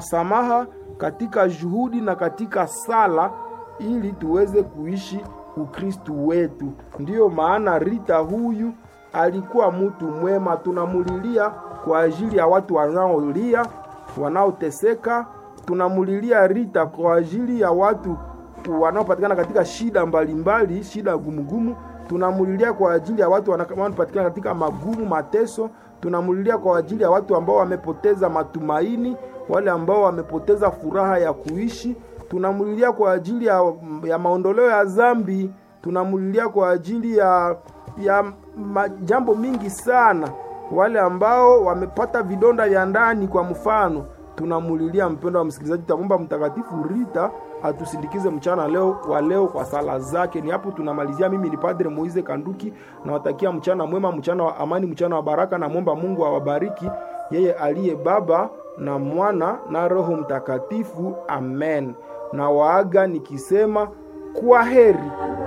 samaha katika juhudi na katika sala ili tuweze kuishi Ukristu wetu. Ndiyo maana Rita huyu alikuwa mtu mwema, tunamulilia kwa ajili ya watu wanaolia, wanaoteseka. Tunamulilia Rita kwa ajili ya watu wanaopatikana katika shida mbalimbali mbali, shida gumugumu. Tunamulilia kwa ajili ya watu wanaopatikana katika magumu, mateso. Tunamulilia kwa ajili ya watu ambao wamepoteza matumaini, wale ambao wamepoteza furaha ya kuishi. Tunamulilia kwa ajili ya, ya maondoleo ya dhambi. Tunamulilia kwa ajili ya ya majambo mingi sana, wale ambao wamepata vidonda vya ndani. Kwa mfano, tunamulilia mpendo wa msikilizaji, tutamwomba Mtakatifu Rita atusindikize mchana leo wa leo kwa sala zake. Ni hapo tunamalizia. Mimi ni Padre Moize Kanduki, nawatakia mchana mwema, mchana wa amani, mchana wa baraka. Namwomba Mungu awabariki, yeye aliye Baba na Mwana na Roho Mtakatifu. Amen. Na waaga nikisema kwa heri.